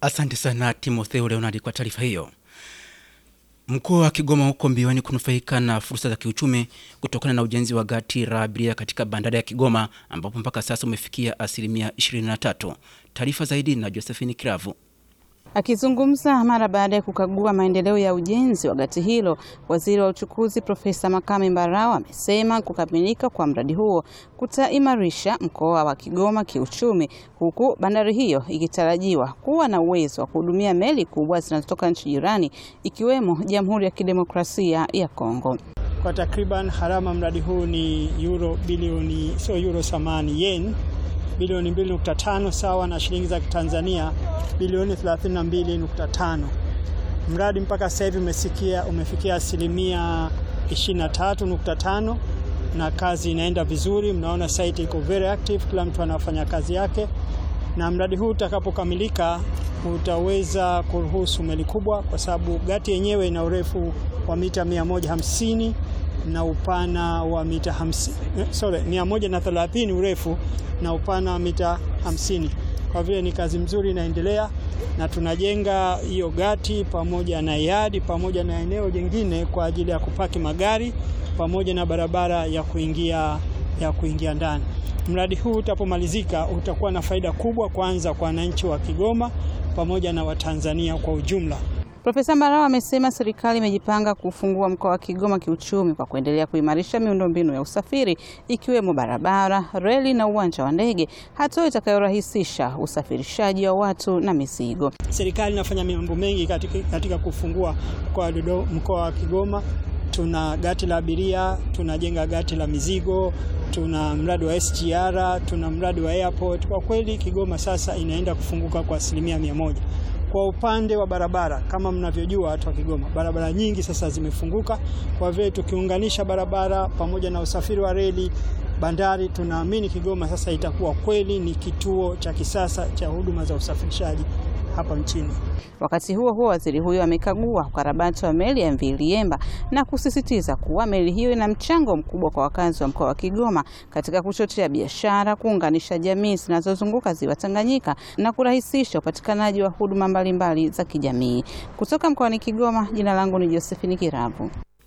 Asante sana Timotheo Leonard kwa taarifa hiyo. Mkoa wa Kigoma huko mbioni kunufaika na fursa za kiuchumi kutokana na ujenzi wa gati la abiria katika bandari ya Kigoma ambapo mpaka sasa umefikia asilimia 23. Taarifa zaidi na Josephine Kiravu. Akizungumza mara baada ya kukagua maendeleo ya ujenzi wa gati hilo, waziri wa uchukuzi Profesa Makame Mbarawa amesema kukamilika kwa mradi huo kutaimarisha mkoa wa Kigoma kiuchumi, huku bandari hiyo ikitarajiwa kuwa na uwezo wa kuhudumia meli kubwa zinazotoka nchi jirani ikiwemo Jamhuri ya Kidemokrasia ya Kongo. Kwa takriban harama mradi huu ni euro bilioni, sio euro samani, yen bilioni 2.5 sawa na shilingi za Kitanzania bilioni 32.5. Mradi mpaka sasa hivi umesikia umefikia asilimia 23.5 na kazi inaenda vizuri. Mnaona site iko very active, kila mtu anafanya kazi yake, na mradi huu utakapokamilika utaweza kuruhusu meli kubwa, kwa sababu gati yenyewe ina urefu wa mita 150 na upana wa mita 50, sorry, 130 urefu na upana wa mita 50. Kwa vile ni kazi mzuri inaendelea, na tunajenga hiyo gati pamoja na yadi pamoja na eneo jingine kwa ajili ya kupaki magari pamoja na barabara ya kuingia, ya kuingia ndani. Mradi huu utapomalizika utakuwa na faida kubwa, kwanza kwa wananchi wa Kigoma pamoja na Watanzania kwa ujumla. Profesa Mbarawa amesema serikali imejipanga kufungua mkoa wa Kigoma kiuchumi kwa kuendelea kuimarisha miundombinu ya usafiri ikiwemo barabara, reli na uwanja wa ndege, hatua itakayorahisisha usafirishaji wa watu na mizigo. Serikali inafanya mambo mengi katika, katika kufungua mkoa wa Kigoma. Tuna gati la abiria, tunajenga gati la mizigo, tuna mradi wa SGR, tuna mradi wa airport. Kwa kweli Kigoma sasa inaenda kufunguka kwa asilimia mia moja. Kwa upande wa barabara, kama mnavyojua watu wa Kigoma, barabara nyingi sasa zimefunguka. Kwa vile tukiunganisha barabara pamoja na usafiri wa reli, bandari, tunaamini Kigoma sasa itakuwa kweli ni kituo cha kisasa cha huduma za usafirishaji hapa nchini. Wakati huo huo, waziri huyo amekagua ukarabati wa meli ya MV Liemba na kusisitiza kuwa meli hiyo ina mchango mkubwa kwa wakazi wa mkoa wa Kigoma katika kuchochea biashara, kuunganisha jamii zinazozunguka ziwa Tanganyika na kurahisisha upatikanaji wa huduma mbalimbali za kijamii. Kutoka mkoani Kigoma, jina langu ni Josephine Kiravu.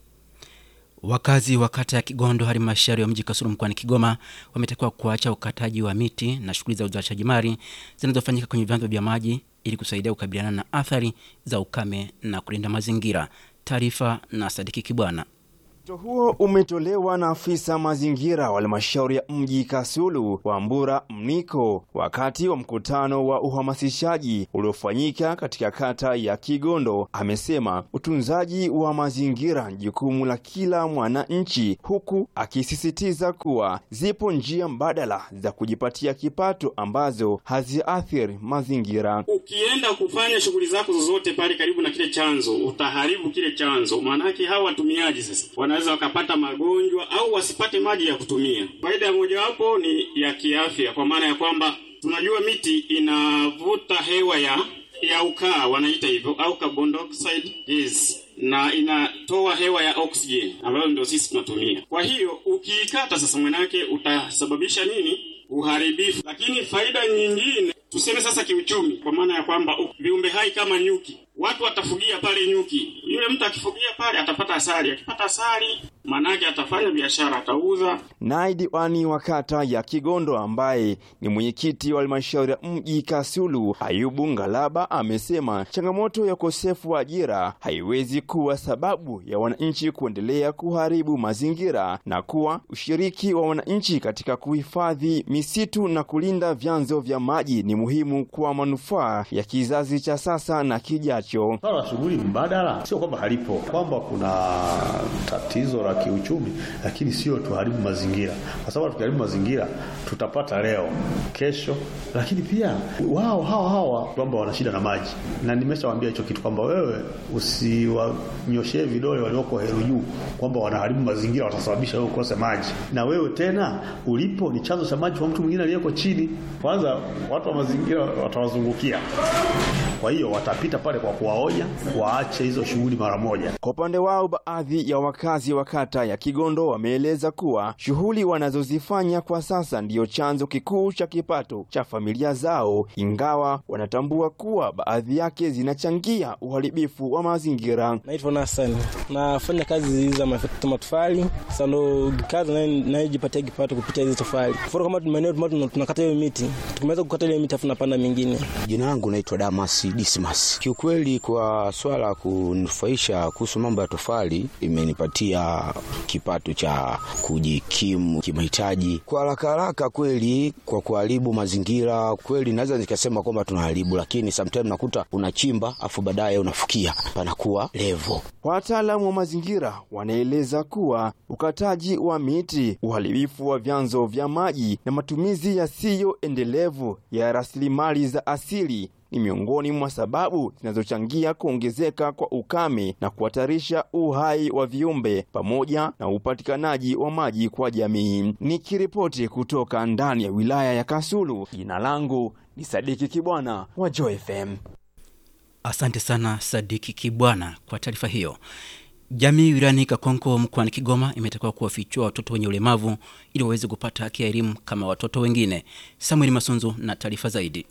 Wakazi wa kata ya Kigondo halmashauri ya mji Kasulu mkoani Kigoma wametakiwa kuacha ukataji wa miti na shughuli za uzalishaji mali zinazofanyika kwenye vyanzo vya maji ili kusaidia kukabiliana na athari za ukame na kulinda mazingira. Taarifa na Sadiki Kibwana. Wito huo umetolewa na afisa mazingira wa halmashauri ya mji Kasulu Wambura Mniko wakati wa mkutano wa uhamasishaji uliofanyika katika kata ya Kigondo. Amesema utunzaji wa mazingira ni jukumu la kila mwananchi, huku akisisitiza kuwa zipo njia mbadala za kujipatia kipato ambazo haziathiri mazingira. Ukienda kufanya shughuli zako zozote pale karibu na kile chanzo, utaharibu kile chanzo, maanake hawa watumiaji sasa wanaweza wakapata magonjwa au wasipate maji ya kutumia. Faida ya mojawapo ni ya kiafya, kwa maana ya kwamba tunajua miti inavuta hewa ya ya ukaa wanaita hivyo, au carbon dioxide gas, na inatoa hewa ya oxygen ambayo ndio sisi tunatumia. Kwa hiyo ukiikata sasa, mwanake utasababisha nini? Uharibifu. Lakini faida nyingine tuseme sasa kiuchumi, kwa maana ya kwamba viumbe hai kama nyuki, watu watafugia pale nyuki. Yule mtu akifugia pale atapata asali, akipata asali manake atafanya biashara, atauza. Naye diwani wa kata ya Kigondo ambaye ni mwenyekiti wa halmashauri ya mji Kasulu, Ayubu Ngalaba, amesema changamoto ya ukosefu wa ajira haiwezi kuwa sababu ya wananchi kuendelea kuharibu mazingira na kuwa ushiriki wa wananchi katika kuhifadhi misitu na kulinda vyanzo vya maji ni muhimu kwa manufaa ya kizazi cha sasa na kijacho. Swala la shughuli mbadala sio kwamba halipo, kwamba kuna tatizo la kiuchumi, lakini sio tuharibu mazingira, kwa sababu tukiharibu mazingira tutapata leo, kesho, lakini pia wao hawa hawa kwamba wana shida na maji, na nimeshawaambia hicho kitu kwamba wewe usiwanyoshee vidole walioko Heru Juu kwamba wanaharibu mazingira, watasababisha wewe ukose maji, na wewe tena ulipo ni chanzo cha maji kwa mtu mwingine aliyeko chini. Kwanza watu wa mazingira watawazungukia, kwa hiyo watapita pale kwa kuwaonya waache hizo shughuli shughuli mara moja. Kwa upande wao, baadhi ya wakazi wa kata ya Kigondo wameeleza kuwa shughuli wanazozifanya kwa sasa ndiyo chanzo kikuu cha kipato cha familia zao, ingawa wanatambua kuwa baadhi yake zinachangia uharibifu wa mazingira. Naitwa Nassan, nafanya kazi za matofali. Sasa ndo kazi nayojipatia kipato kupitia hizo tofali. Mfano kama maeneo tunakata hiyo miti, tukimaliza kukata ile miti afu napanda mingine. Jina langu naitwa Damas Dismas. Kiukweli, kwa swala la kunufaisha kuhusu mambo ya tofali, imenipatia kipato cha kujikimu kimahitaji kwa haraka haraka. Kweli, kwa kuharibu mazingira, kweli naweza nikasema kwamba tunaharibu, lakini sometimes nakuta unachimba afu baadaye unafukia panakuwa levo. Wataalamu wa mazingira wanaeleza kuwa ukataji wa miti, uharibifu wa vyanzo vya maji na matumizi yasiyo endelevu ya rasilimali za asili ni miongoni mwa sababu zinazochangia kuongezeka kwa ukame na kuhatarisha uhai wa viumbe pamoja na upatikanaji wa maji kwa jamii. Nikiripoti kutoka ndani ya wilaya ya Kasulu, jina langu ni Sadiki Kibwana wa Joy FM. Asante sana Sadiki Kibwana kwa taarifa hiyo. Jamii wilayani Kakonko mkoani Kigoma imetakiwa kuwafichua watoto wenye ulemavu ili waweze kupata haki ya elimu kama watoto wengine. Samuel Masunzu na taarifa zaidi.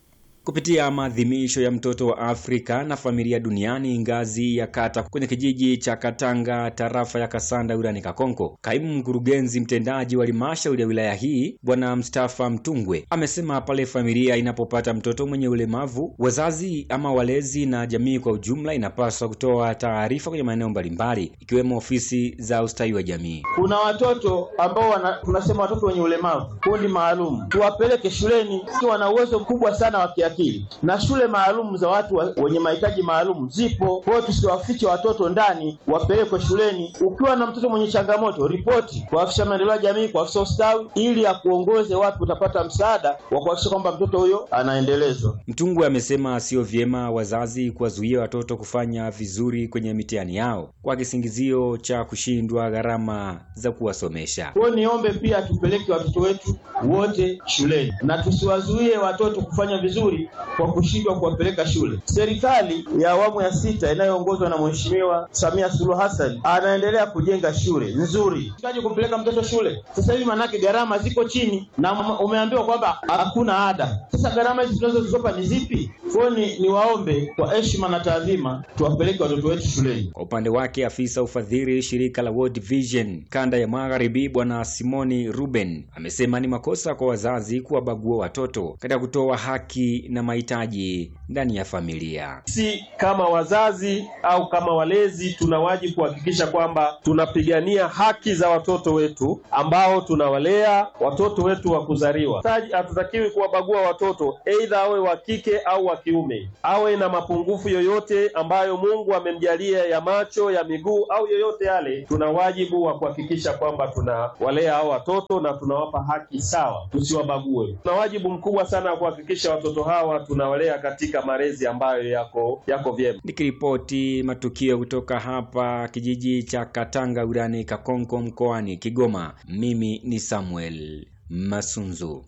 Kupitia maadhimisho ya mtoto wa Afrika na familia duniani ngazi ya kata kwenye kijiji cha Katanga tarafa ya Kasanda wilayani Kakonko, kaimu mkurugenzi mtendaji wa halmashauri ya wilaya hii Bwana Mustafa Mtungwe amesema pale familia inapopata mtoto mwenye ulemavu, wazazi ama walezi na jamii kwa ujumla inapaswa kutoa taarifa kwenye maeneo mbalimbali ikiwemo ofisi za ustawi wa jamii. Kuna watoto ambao wana, tunasema watoto wenye ulemavu, kundi maalum, tuwapeleke shuleni, wana uwezo mkubwa sana wa kiakili na shule maalum za watu wa, wenye mahitaji maalum zipo. Kwa hiyo tusiwafiche watoto ndani, wapelekwe shuleni. Ukiwa na mtoto mwenye changamoto, ripoti kwa afisa maendeleo ya jamii, kwa afisa ustawi, ili akuongoze wapi utapata msaada wa kuhakikisha kwamba mtoto huyo anaendelezwa. Mtungwe amesema sio vyema wazazi kuwazuia watoto kufanya vizuri kwenye mitihani yao kwa kisingizio cha kushindwa gharama za kuwasomesha. Kwa hiyo niombe pia tupeleke watoto wetu wote shuleni na tusiwazuie watoto kufanya vizuri kwa kushindwa kuwapeleka shule. Serikali ya awamu ya sita inayoongozwa na Mheshimiwa Samia Suluhu Hassan anaendelea kujenga shule nzuri. Kaje kumpeleka mtoto shule sasa hivi, manake gharama ziko chini na umeambiwa kwamba hakuna ada. Sasa gharama hizi tunazozizopa ni zipi? Kwa ni, ni waombe kwa heshima na taadhima tuwapeleke watoto wetu shuleni. Kwa upande wake, afisa ufadhili shirika la World Vision kanda ya Magharibi Bwana Simoni Ruben amesema ni makosa kwa wazazi kuwabagua watoto katika kutoa haki na mahitaji ndani ya familia. Si kama wazazi au kama walezi, tuna wajibu kuhakikisha kwamba tunapigania haki za watoto wetu ambao tunawalea watoto wetu wa kuzaliwa. Hatutakiwi kuwabagua watoto, aidha awe wa kike au wa kiume, awe na mapungufu yoyote ambayo Mungu amemjalia ya macho, ya miguu au yoyote yale. Tuna wajibu wa kuhakikisha kwamba tunawalea hao watoto na tunawapa haki sawa, tusiwabague. Tuna wajibu mkubwa sana wa kuhakikisha watoto hawa tunawalea katika malezi ambayo yako yako vyema. Nikiripoti matukio kutoka hapa kijiji cha Katanga wilayani Kakonko mkoani Kigoma, mimi ni Samuel Masunzu.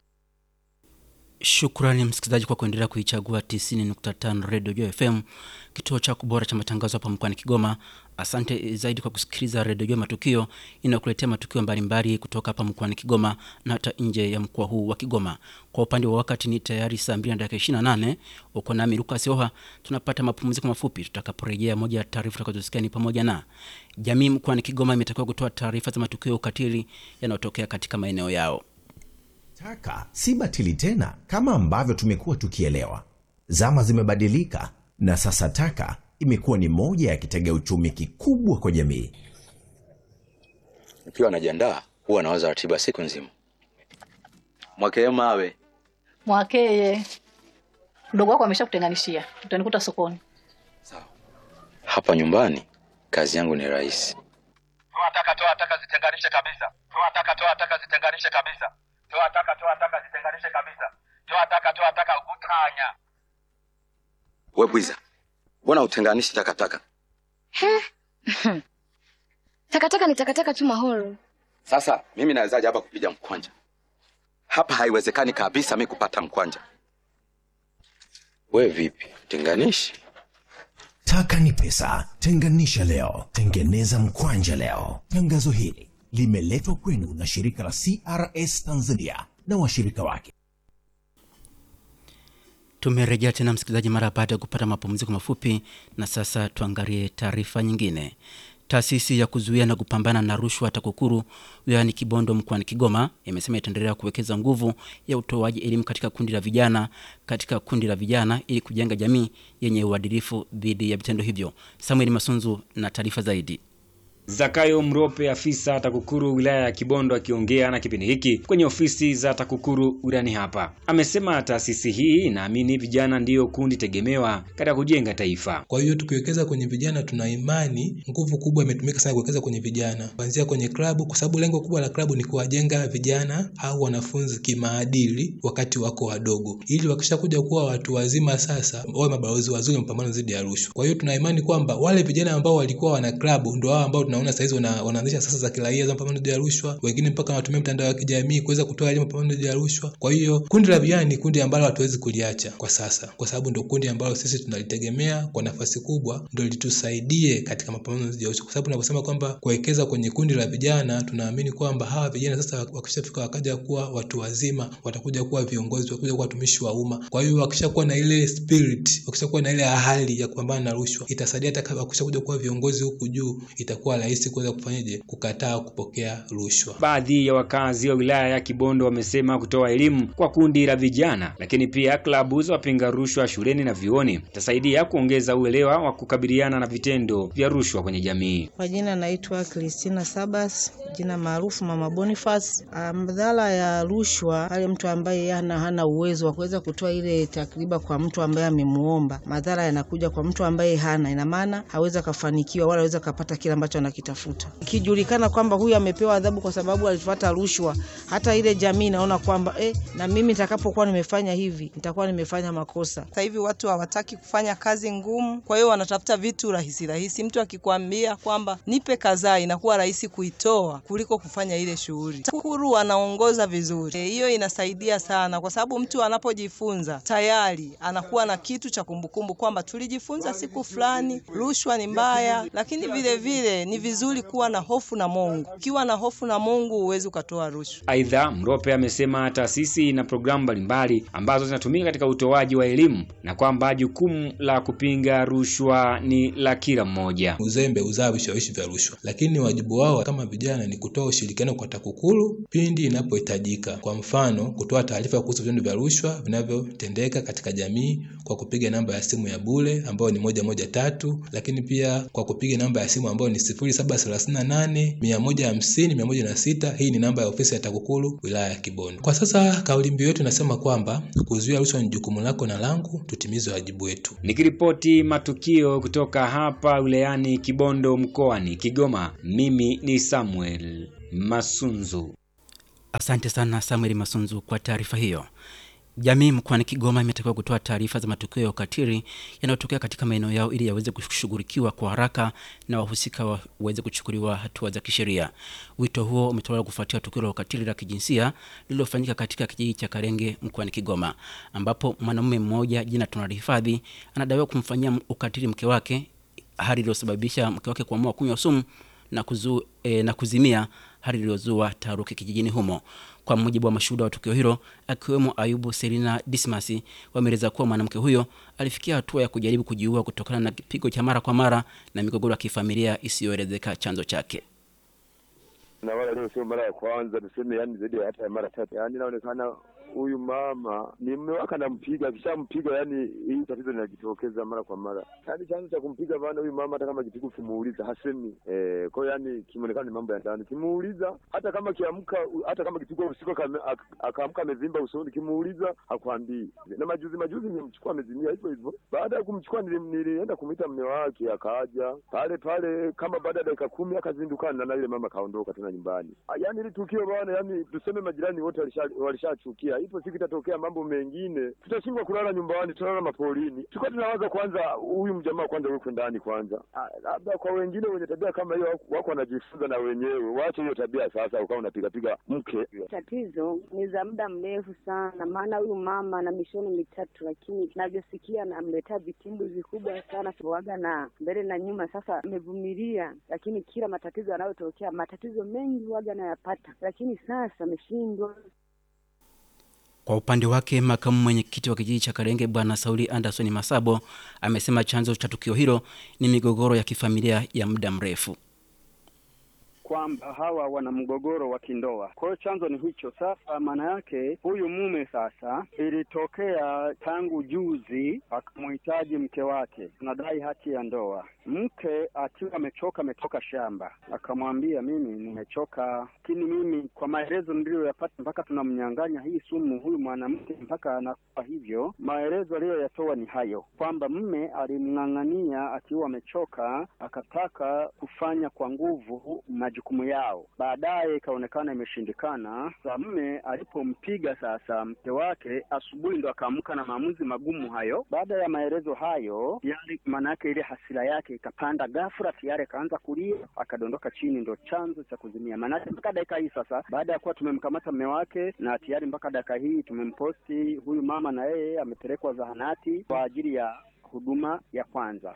Shukrani msikilizaji kwa kuendelea kuichagua 90.5 Radio Joy FM, kituo cha kubora cha matangazo hapa mkoani Kigoma. Asante zaidi kwa kusikiliza Radio Joy Matukio inayokuletea matukio mbalimbali kutoka hapa mkoani Kigoma na hata nje ya mkoa huu wa Kigoma. Kwa upande wa wakati ni tayari saa 2 na dakika 28. Uko nami Lucas Oha, tunapata mapumziko mafupi. Tutakaporejea, moja ya taarifa tutakazosikia ni pamoja na jamii mkoani Kigoma imetakiwa kutoa taarifa za matukio ya ukatili yanayotokea katika maeneo yao. Taka si batili tena kama ambavyo tumekuwa tukielewa. Zama zimebadilika na sasa taka imekuwa ni moja ya kitega uchumi kikubwa kwa jamii. Nikiwa najiandaa huwa nawaza ratiba siku nzima. Mwakee mawe Mwakeye, mdogo wako ameshakutenganishia, utanikuta sokoni. hapa nyumbani, kazi yangu ni rahisi. Toa taka, toa taka, zitenganishe kabisa. Toa taka, toa taka, zitenganishe kabisa. Toa taka, toa taka, zitenganishe kabisa. Toa taka, toa taka, utanya. We bwiza, mbona utenganishi takataka? Takataka ni takataka tu Mahoro. Sasa mimi nawezaje hapa kupiga mkwanja? Hapa haiwezekani kabisa mi kupata mkwanja. We vipi, tenganishi? Taka ni pesa. Tenganisha leo, tengeneza mkwanja leo. Tangazo hili limeletwa kwenu na shirika la CRS Tanzania na washirika wake. Tumerejea tena msikilizaji, mara baada ya kupata mapumziko mafupi, na sasa tuangalie taarifa nyingine. Taasisi ya kuzuia na kupambana na rushwa TAKUKURU wilayani Kibondo mkoani Kigoma imesema itaendelea kuwekeza nguvu ya utoaji elimu katika kundi la vijana katika kundi la vijana ili kujenga jamii yenye uadilifu dhidi ya vitendo hivyo. Samuel Masunzu na taarifa zaidi. Zakayo Mrope, afisa TAKUKURU wilaya ya Kibondo, akiongea na kipindi hiki kwenye ofisi za TAKUKURU wilayani hapa, amesema taasisi hii inaamini vijana ndiyo kundi tegemewa katika kujenga taifa. Kwa hiyo tukiwekeza kwenye vijana, tuna imani nguvu kubwa imetumika sana kuwekeza kwenye vijana, kuanzia kwenye klabu, kwa sababu lengo kubwa la klabu ni kuwajenga vijana au wanafunzi kimaadili wakati wako wadogo, ili wakishakuja kuwa watu wazima sasa wawe mabalozi wazuri wa mapambano dhidi ya rushwa. Kwa hiyo tuna imani kwamba wale vijana ambao walikuwa wana klabu ndio hao ambao tunaona saizi wana, wanaanzisha sasa za kiraia za mapambano dhidi ya rushwa, wengine mpaka wanatumia mtandao wa kijamii kuweza kutoa elimu mapambano dhidi ya rushwa. Kwa hiyo kundi la vijana ni kundi ambalo hatuwezi kuliacha kwa sasa, kwa sababu ndio kundi ambalo sisi tunalitegemea kwa nafasi kubwa, ndio litusaidie katika mapambano dhidi ya rushwa, kwa sababu tunaposema kwamba kuwekeza kwenye kundi la vijana, tunaamini kwamba hawa vijana sasa wakishafika wakaja kuwa watu wazima, watakuja kuwa viongozi, watakuja kuwa watumishi wa umma. Kwa hiyo wakishakuwa na ile spirit, wakishakuwa na ile hali ya kupambana na rushwa, itasaidia hata wakishakuja kuwa viongozi huku juu, itakuwa rahisi kuweza kufanyaje kukataa kupokea rushwa. Baadhi ya wakazi wa wilaya ya Kibondo wamesema kutoa elimu kwa kundi la vijana, lakini pia klabu za wapinga rushwa shuleni na vyuoni itasaidia kuongeza uelewa wa kukabiliana na vitendo vya rushwa kwenye jamii. Kwa jina naitwa Christina Sabas, jina maarufu Mama Boniface. Madhara ya rushwa, pale mtu ambaye hana hana uwezo wa kuweza kutoa ile takriba kwa mtu ambaye amemuomba, madhara yanakuja kwa mtu ambaye hana, ina maana hawezi akafanikiwa wala hawezi akapata kile ambacho anakitafuta. Ikijulikana kwamba huyu amepewa adhabu kwa sababu alifuata rushwa, hata ile jamii inaona kwamba eh, na mimi nitakapokuwa nimefanya hivi nitakuwa nimefanya makosa. Sasa hivi watu hawataki kufanya kazi ngumu, kwa hiyo wanatafuta vitu rahisi rahisi. Mtu akikwambia kwamba nipe kadhaa, inakuwa rahisi kuitoa kuliko kufanya ile shughuli. TAKUKURU anaongoza vizuri, hiyo e, inasaidia sana, kwa sababu mtu anapojifunza tayari anakuwa na kitu cha kumbukumbu kwamba tulijifunza siku fulani rushwa ni mbaya, lakini vile vile ni vizuri kuwa na hofu na Mungu. Ukiwa na hofu na Mungu huwezi ukatoa rushwa. Aidha, Mrope amesema taasisi ina programu mbalimbali ambazo zinatumika katika utoaji wa elimu na kwamba jukumu la kupinga rushwa ni la kila mmoja. Uzembe uzaa vishawishi vya rushwa, lakini wajibu wao kama vijana ni kutoa ushirikiano kwa TAKUKURU pindi inapohitajika. Kwa mfano, kutoa taarifa kuhusu vitendo vya rushwa vinavyotendeka katika jamii kwa kupiga namba ya simu ya bure ambayo ni moja moja tatu, lakini pia kwa kupiga namba ya simu ambayo ni sifuri saba thelathini na nane mia moja hamsini mia moja na sita. Hii ni namba ya ofisi ya TAKUKURU wilaya ya Kibondo. Kwa sasa kauli mbiu yetu inasema kwamba kuzuia rushwa ni jukumu lako na langu, tutimize wajibu wetu. Nikiripoti matukio kutoka hapa wilayani Kibondo mkoani Kigoma, mimi ni Samuel Masunzu. Asante sana Samuel Masunzu kwa taarifa hiyo. Jamii mkoani Kigoma imetakiwa kutoa taarifa za matukio ya ukatili yanayotokea katika maeneo yao ili yaweze kushughulikiwa kwa haraka na wahusika waweze kuchukuliwa hatua za kisheria. Wito huo umetolewa kufuatia tukio la ukatili la kijinsia lililofanyika katika kijiji cha Karenge mkoani Kigoma, ambapo mwanamume mmoja jina tunalihifadhi anadaiwa kumfanyia ukatili mke wake, hali iliyosababisha mke wake kuamua kunywa sumu na, kuzu, e, na kuzimia, hali iliyozua taharuki kijijini humo. Kwa mujibu wa mashuhuda wa tukio hilo akiwemo Ayubu Selina Dismasi, wameeleza kuwa mwanamke huyo alifikia hatua ya kujaribu kujiua kutokana na kipigo cha mara kwa mara na migogoro ya kifamilia isiyoelezeka chanzo chake. na wala leo sio mara ya kwanza, tuseme yani zaidi ya hata ya mara tatu. Yani inaonekana huyu mama ni mume wake anampiga, akishampiga yani hii tatizo linajitokeza mara kwa mara. Yani chanzo cha kumpiga bana huyu mama, hata kama kipigo ukimuuliza hasemi. Eh, kwa hiyo yani kimeonekana ni mambo ya ndani. Kimuuliza hata kama kiamka, hata kama kipigo usiku akaamka amevimba usoni, kimuuliza hakwambii. Na majuzi majuzi nimemchukua amezimia hivyo hivyo. Baada ya kumchukua nilienda kumwita mume wake, akaja pale pale, kama baada ya dakika kumi akazindukana na ile mama kaondoka tena nyumbani. Yani ili tukio bwana, yani tuseme majirani wote walishachukia sasa, ipo siku itatokea mambo mengine, tutashindwa kulala nyumbani, tutalala mapolini. Tulikuwa tunawaza kwanza, huyu mjamaa kwanza wekwe ndani kwanza. Ah, Labda kwa wengine wenye tabia kama hiyo wako- wako wanajifunza na wenyewe, waache hiyo tabia sasa, ukawa unapigapiga mke. Tatizo ni za muda mrefu sana, maana huyu mama ana mishono mitatu, lakini navyosikia namletea vitimbu vikubwa sana waga na mbele na nyuma. Sasa amevumilia, lakini kila matatizo yanayotokea, matatizo mengi waga anayapata, lakini sasa ameshindwa. Kwa upande wake makamu mwenyekiti wa kijiji cha Karenge Bwana Sauli Anderson Masabo amesema chanzo cha tukio hilo ni migogoro ya kifamilia ya muda mrefu. kwamba hawa wana mgogoro wa kindoa. Kwa hiyo chanzo ni hicho. Sasa maana yake huyu mume sasa, ilitokea tangu juzi akamhitaji mke wake, tunadai haki ya ndoa. Mke akiwa amechoka, ametoka shamba, akamwambia mimi nimechoka, lakini mimi kwa maelezo niliyoyapata, mpaka tunamnyang'anya hii sumu huyu mwanamke mpaka anakufa hivyo. Maelezo aliyoyatoa ni hayo kwamba mme alimng'ang'ania akiwa amechoka, akataka kufanya kwa nguvu majukumu yao. Baadaye ikaonekana imeshindikana. Sa mme alipompiga sasa mke wake, asubuhi ndo akaamka na maamuzi magumu hayo. Baada ya maelezo hayo, tayari maana yake ile hasira yake ikapanda ghafla, tayari akaanza kulia, akadondoka chini, ndo chanzo cha kuzimia. Maanake mpaka dakika hii sasa, baada ya kuwa tumemkamata mme wake na tayari mpaka dakika hii tumemposti huyu mama, na yeye amepelekwa zahanati kwa ajili ya huduma ya kwanza.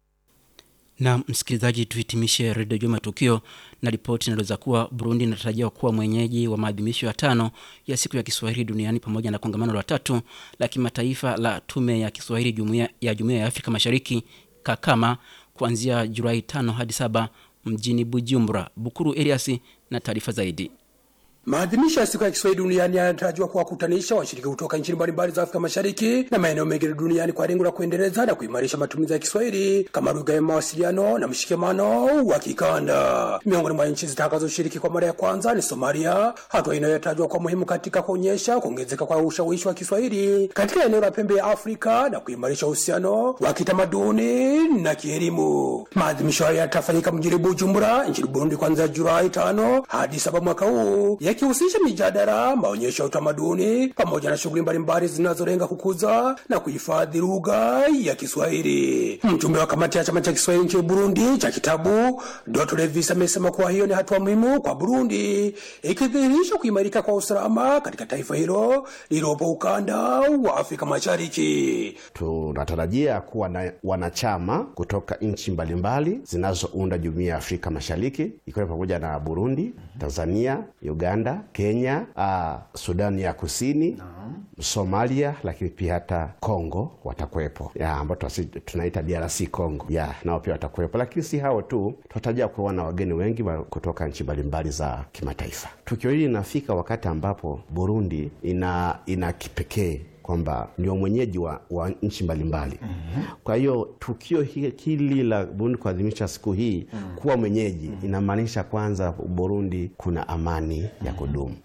Na msikilizaji, tuhitimishe redio juu matukio na ripoti inaeleza kuwa Burundi inatarajiwa kuwa mwenyeji wa maadhimisho ya tano ya siku ya Kiswahili duniani pamoja na kongamano la tatu la kimataifa la tume ya Kiswahili jumuiya ya Jumuiya ya Afrika Mashariki Kakama kuanzia Julai tano hadi saba mjini Bujumbura. Bukuru Elias na taarifa zaidi. Maadhimisho ya siku ya Kiswahili duniani yanatarajiwa kuwakutanisha washiriki kutoka nchi mbalimbali za Afrika Mashariki na maeneo mengine duniani kwa lengo la kuendeleza na kuimarisha matumizi ya Kiswahili kama lugha ya mawasiliano na mshikamano wa kikanda. Miongoni mwa nchi zitakazoshiriki kwa mara ya kwanza ni Somalia, hatua inayotajwa kwa muhimu katika kuonyesha kuongezeka kwa ushawishi wa Kiswahili katika eneo la pembe ya Afrika na kuimarisha uhusiano wa kitamaduni na kielimu. Maadhimisho haya yatafanyika mjini Bujumbura nchini Burundi kuanzia Julai tano hadi saba mwaka huu yakihusisha mijadala, maonyesho ya utamaduni pamoja na shughuli mbalimbali zinazolenga kukuza na kuhifadhi lugha ya Kiswahili. Mjumbe wa kamati ya chama cha Kiswahili nchini Burundi cha kitabu Doto Levis amesema kuwa hiyo ni hatua muhimu kwa Burundi, ikidhihirisha kuimarika kwa usalama katika taifa hilo lililopo ukanda wa Afrika Mashariki. Tunatarajia kuwa na wanachama kutoka nchi mbalimbali zinazounda jumuiya ya Afrika Mashariki ikiwa pamoja na Burundi, Tanzania, Uganda, Kenya, uh, Sudani ya Kusini, Somalia, lakini pia hata Kongo watakuwepo, ya ambao tuwasi- tunaita DRC Congo, ya nao pia watakuwepo. Lakini si hao tu, tunatarajia kuwa na wageni wengi wa kutoka nchi mbalimbali za kimataifa. Tukio hili linafika wakati ambapo Burundi ina ina kipekee kwamba ndio mwenyeji wa, wa nchi mbalimbali. Kwa hiyo tukio hi- hili la Burundi kuadhimisha siku hii kuwa mwenyeji inamaanisha kwanza Burundi kuna amani ya kudumu.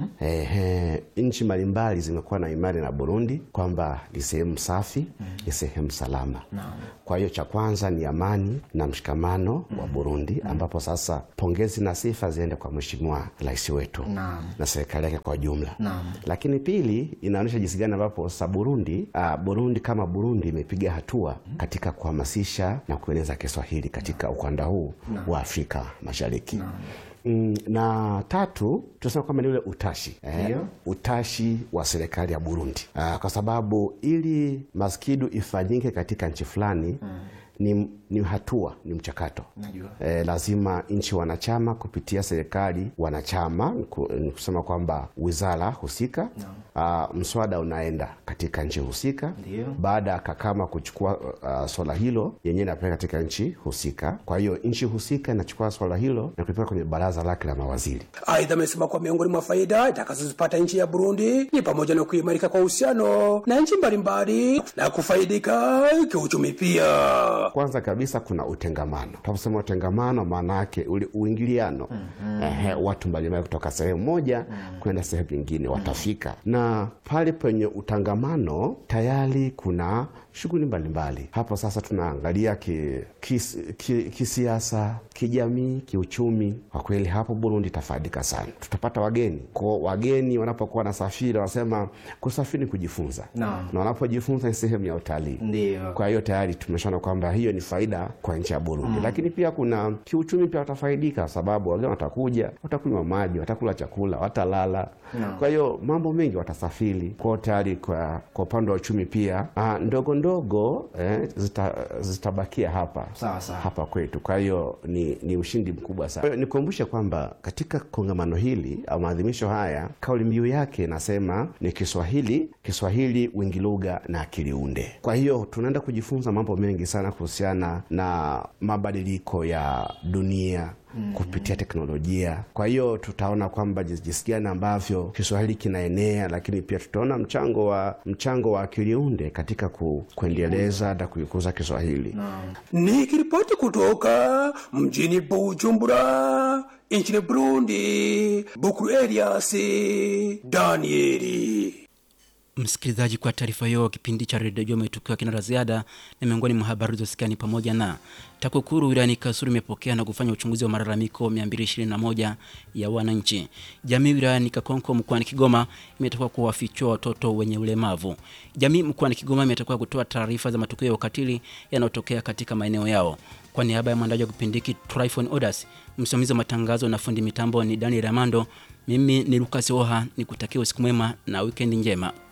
Ehe, nchi mbalimbali zimekuwa na imani na Burundi kwamba ni sehemu safi, ni sehemu salama. Kwa hiyo cha kwanza ni amani na mshikamano wa Burundi, ambapo sasa pongezi na sifa ziende kwa Mheshimiwa Rais wetu Naam. na serikali yake kwa jumla Naam. lakini pili inaonyesha jinsi gani ambapo sa Burundi uh, Burundi kama Burundi imepiga hatua katika kuhamasisha na kueneza Kiswahili katika ukanda huu Naam. wa Afrika Mashariki. Mm, na tatu tunasema kwamba ni ule utashi eh, Ndio. utashi wa serikali ya Burundi uh, kwa sababu ili maskidu ifanyike katika nchi fulani ni, ni hatua ni mchakato Najua. e, lazima nchi wanachama kupitia serikali wanachama ni ku- ni kusema kwamba wizara husika uh, mswada unaenda katika nchi husika Ndio. baada ya kakama kuchukua uh, swala hilo yenyewe inapeleka katika nchi husika kwa hiyo nchi husika inachukua swala hilo na kulipeleka kwenye baraza lake la mawaziri Aidha, amesema kuwa miongoni mwa faida itakazozipata nchi ya Burundi ni pamoja na kuimarika kwa uhusiano na nchi mbalimbali na kufaidika kiuchumi pia. Kwanza kabisa kuna utengamano. Tunaposema utengamano, maana yake ule uingiliano Mhm. ehe, watu mbalimbali kutoka sehemu moja kwenda sehemu nyingine watafika, na pale penye utangamano tayari kuna shughuli mbalimbali. Hapo sasa tunaangalia ki, kis, ki, kisiasa, kijamii, kiuchumi. Kwa kweli hapo Burundi itafaidika sana, tutapata wageni. Kwa wageni wanapokuwa wanasafiri, wanasema kusafiri ni kujifunza, Naam. na wanapojifunza ni sehemu ya utalii. Ndio. Kwa hiyo tayari tumeshaona kwamba hiyo ni faida kwa nchi ya Burundi Mm. lakini pia kuna kiuchumi pia watafaidika, sababu wageni watakuja, watakunywa maji, watakula chakula, watalala. Naam. Kwa hiyo mambo mengi watasafiri kwao tayari. Kwa, kwa upande wa uchumi pia ah, ndogo ndogo eh, zita, zitabakia hapa Sawa, sawa. hapa kwetu. Kwa hiyo ni, ni ushindi mkubwa sana. Kwa hiyo Nikumbushe kwamba katika kongamano hili au maadhimisho haya kauli mbiu yake inasema ni Kiswahili, Kiswahili wingi lugha na akili unde. Kwa hiyo tunaenda kujifunza mambo mengi sana kuhusiana na mabadiliko ya dunia Mhm. kupitia teknolojia. Kwa hiyo tutaona kwamba jinsi jinsi gani ambavyo Kiswahili kinaenea, lakini pia tutaona mchango wa mchango wa akili unde katika ku, kuendeleza na kuikuza Kiswahili. Nikiripoti kutoka mjini Bujumbura nchini Burundi, Bukuru Elias Danieli. Msikilizaji, kwa taarifa hiyo, kipindi cha redio Joma tukiwa kina la ziada, na miongoni mwa habari zilizosikia ni pamoja na TAKUKURU wilayani Kasulu imepokea na kufanya uchunguzi wa malalamiko 221 ya wananchi. Jamii wilayani Kakonko mkoani Kigoma imetakiwa kuwafichua watoto wenye ulemavu. Jamii mkoani Kigoma imetakiwa kutoa taarifa za matukio ya ukatili yanayotokea katika maeneo yao. Kwa niaba ya mwandaji wa kipindi hiki Tryphon Odas, msimamizi wa matangazo na fundi mitambo ni Daniel Amando, mimi ni Lucas Oha, nikutakia usiku mwema na wikendi njema.